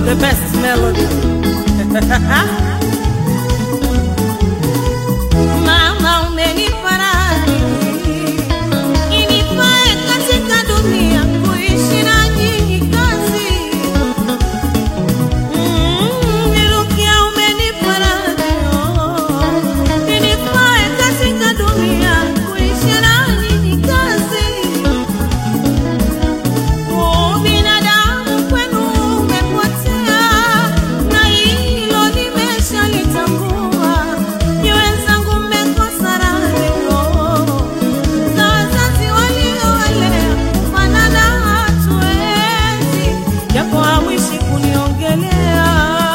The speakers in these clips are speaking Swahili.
the best melody. Mama umenifariji inifae katika dunia kuishi na nyinyi kazi. Mm, Nirukia umenifariji oh, inifae katika dunia kuishi na nyinyi kazi. Binadamu kwenu umepotea, na hilo nimeshalitambua. Ni wenzangu mmekosa raha na wazazi waliowalea kufanana hatuwezi, japo hamwishi kuniongelea.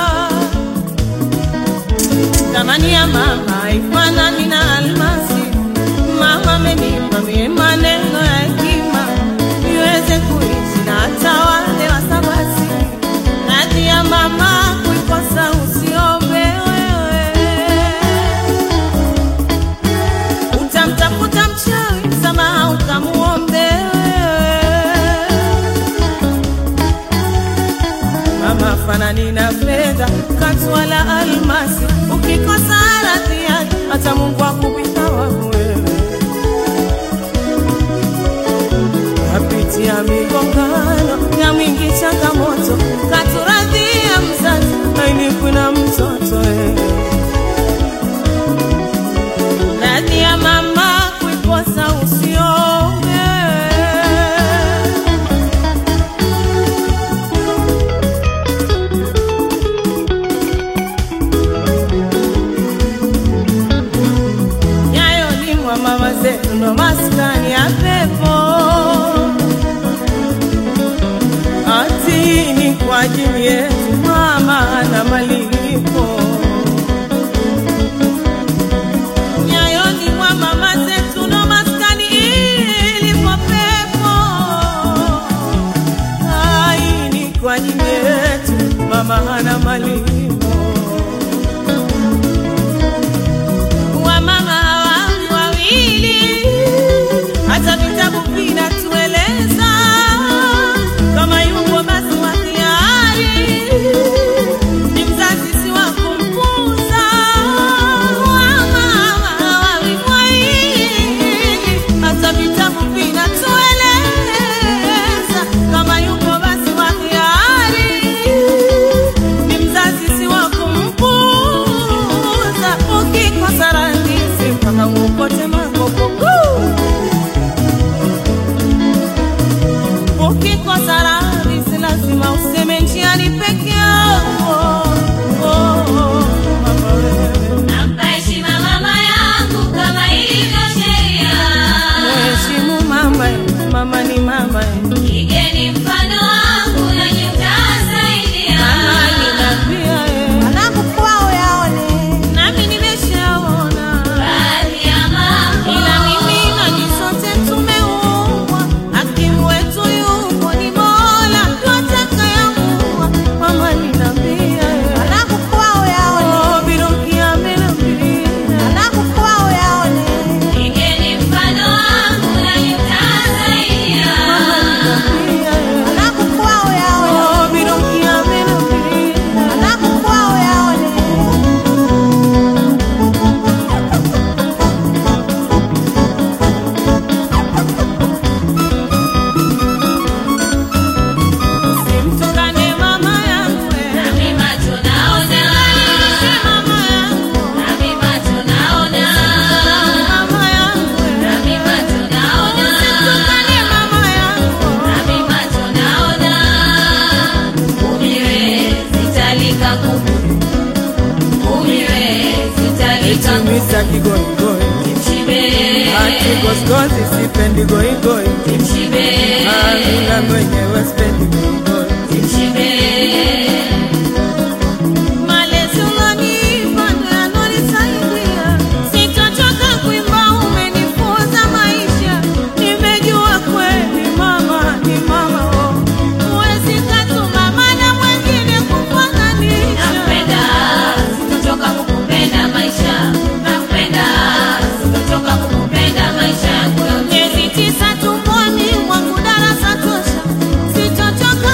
Thamani ya mama haifanani na almasi. Mama amenipa mie maneno ya hekima niweze kuishi na hata wale wasabasi. Radhi ya mama kuikosa usiombe wewe, utamtafuta mchawi msamaha ukamuombe wewe. Mama fanani na fedha katwala almasi, ukikosa radhi yake hata Mungu akupita wangu wewe. Kapitia migongano na mwingi changamoto, katuradhia mzazi ainifu na mtoto wewe. Radhi ya mama kuikosa usiombe nyayo ni mwa mama zetu ndo maskani ya pepo ati ni kwa ajili yetu mama na malipo nyayo ni mwa mama zetu ndo maskani ilipo pepo ai ni kwa ajili yetu mama na malipo wamama hawa wawili, hata vitabu vinatueleza kama yupo basi wa hiari ni mzazi si wa kumpuza. Wamama hawa wawili, hata vitabu vinatueleza kama yupo basi wa hiari ni mzazi si wa kumpuza. Ukikosa rahisi mpaka uokote makopo. Ukikosa rahisi lazima useme njiani peke yako. Oh, oh, mama wewe. Nampa heshima mama yangu kama ilivyo sheria. Mheshimu mama, mama ni mama. Igeni mfano wangu nanyi mtasaidia. Mama ninapia nami nimeshaona Baadhi ya mambo ila mimi na nyinyi sote tumeumbwa, hakimu wetu yupo ni Mola, twatakayamuwa. Mama ninambia, oh, Birukia amenambia. igeni mfano wangu nanyi mtasaidia. Mama ninambia, oh, Birukia amenambia. Simtukane mama yangu, eh. Nami macho naona, Mama yangu, nami macho naona, mama yangu, eh. nami macho naona, Simtukane mama yangu. nami macho naona. Umiwe sitalika kuku, umiwe sitalika kuku. Mita kigoigoi Mshibe, ati goskozi sipendi goigoi mshibe, amina mwenyewe sipendi goigoi mshibe. malezi unanipa ndo yanonisaidia sitochoka kuimba umenifunza maisha nimejua kweli mama ni mama oh. huwezi katuma mana mwengine kufananisha Nakupenda, sitochoka kukupenda maisha. Nakupenda, sitochoka kukupenda maisha yangu yote. miezi tisa tumboni mwangu darasa tosha sitochoka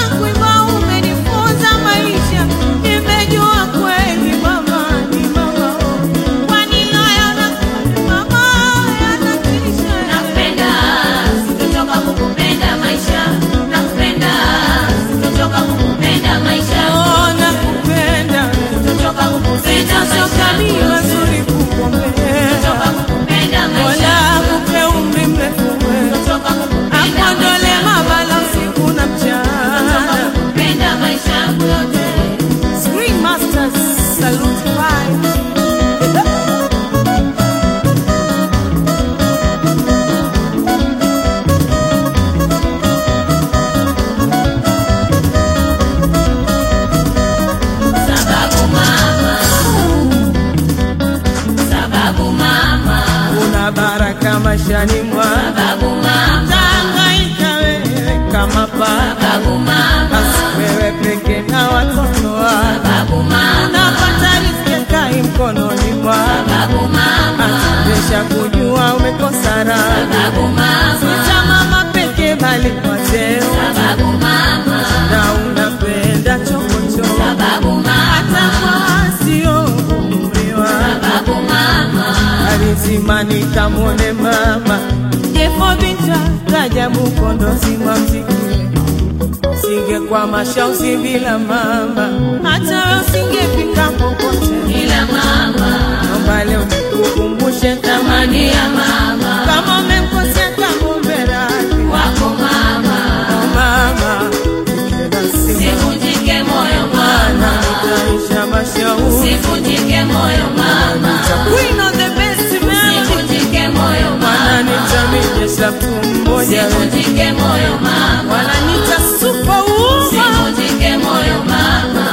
utahangaika maishani mwako, Sababu mama, utahangaika wewe kama baba, sababu mama, basi wewe peke na watoto wako sababu mama, unapata riziki kai mkononi mwako, sababu mama, atendesha kujua umekosa raha, sababu mama, si cha mama peke bali kwa cheo, sababu mama, na unapenda chokochoko sababu mama, hata kwa wasioumriwa sababu mama, alizimani kamwone mama jefo binta Rajabu kondozi mwa mziki singekwama shausi bila mama hata usingefika popote ila mama, naomba leo nikukumbushe thamani ya mama, kama umemkosea kamwombe radhi wako mama, Oh, mama nikienda simu sivunjike moyo mana mama, nitaisha mashauri sivunjike moyo mama, Queen of the best melody sivunjike moyo mama, wananitamija mtu mmoja we. sivunjike moyo mama, wananita superwoman sivunjike moyo mama.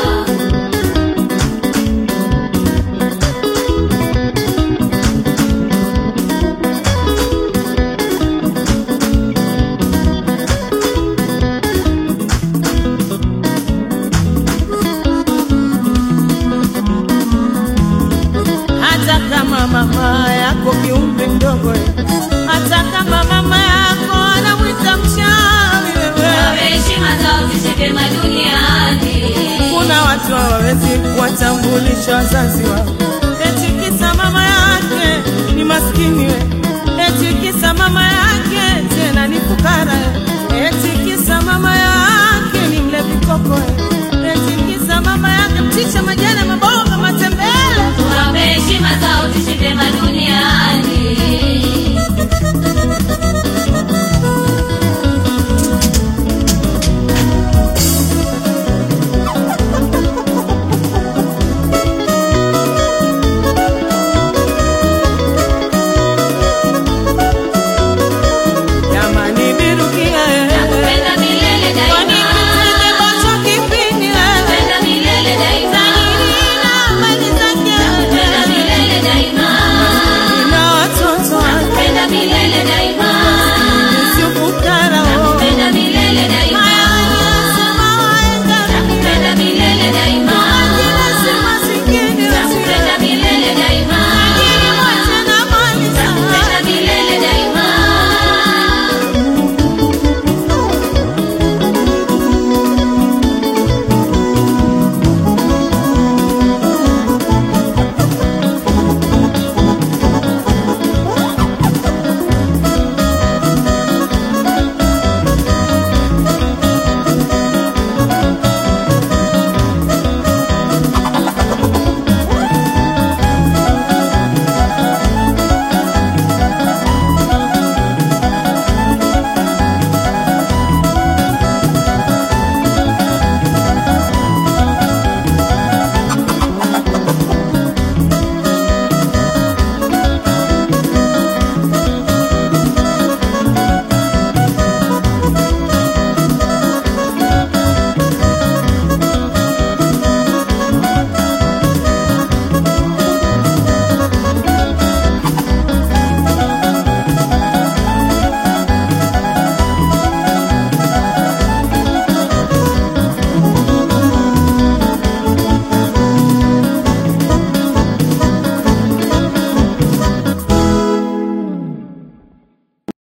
hata kama mama yako kiumbe mdogo hata kama mama yako anamwita mchawi wewe Heshima zao zisike duniani, kuna watu hawawezi kuwatambulisha wazazi wao